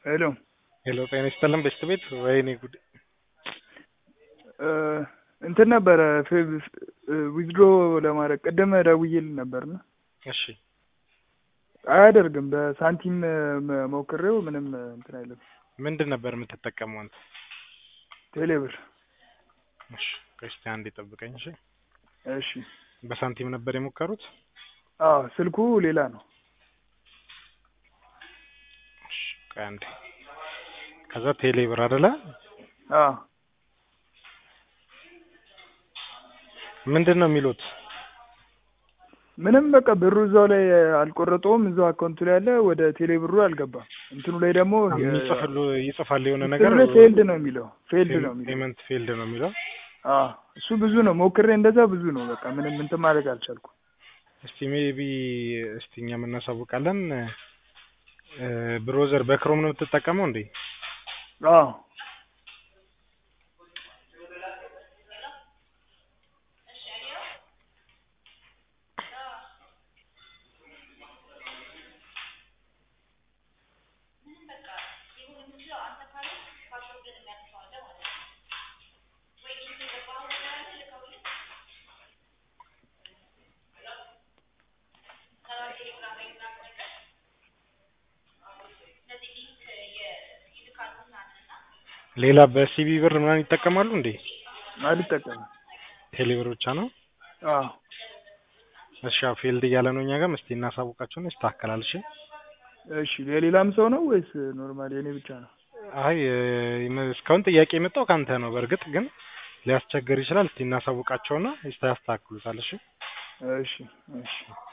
ሄሎ ሄሎ ጤና ይስጥልን በሽት ቤት ወይኔ ጉድ እንትን ነበረ ዊዝድሮ ለማድረግ ቅድም ደውዬልህ ነበርና እሺ አያደርግም። በሳንቲም ሞክሬው ምንም እንትን አይልም። ምንድን ነበር የምትጠቀመው አንተ? ቴሌብር። እሺ እስኪ አንዴ ጠብቀኝ። እሺ እሺ። በሳንቲም ነበር የሞከሩት? አዎ ስልኩ ሌላ ነው። እሺ ቆይ አንዴ። ከዛ ቴሌብር አይደለ? አዎ ምንድን ነው የሚሉት? ምንም በቃ ብሩ እዛው ላይ አልቆረጠውም። እዛው አካውንቱ ላይ ያለ ወደ ቴሌ ብሩ አልገባም። እንትኑ ላይ ደግሞ ይጽፋሉ ይጽፋል የሆነ ነገር እንትኑ ላይ ፌልድ ነው የሚለው ፌልድ ነው የሚለው ፔመንት ፌልድ ነው የሚለው። አዎ እሱ ብዙ ነው ሞክሬ እንደዛ ብዙ ነው። በቃ ምንም እንትን ማድረግ አልቻልኩም። እስቲ ሜቢ እስቲ እኛም እናሳውቃለን። ብሮዘር በክሮም ነው የምትጠቀመው እንዴ? አዎ ሌላ በሲቢ ብር ምናምን ይጠቀማሉ እንዴ? አልጠቀምም። ቴሌብር ብቻ ነው? አዎ እሺ ያው ፊልድ እያለ ነው እኛ ጋርም እስቲ እናሳውቃቸውን ይስተካከላል። እሺ እሺ የሌላም ሰው ነው ወይስ ኖርማል የኔ ብቻ ነው? አይ እስካሁን ጥያቄ የመጣው ካንተ ነው። በእርግጥ ግን ሊያስቸግር ይችላል። እስቲ እናሳውቃቸውና ያስተካክሉታል። እሺ እሺ እሺ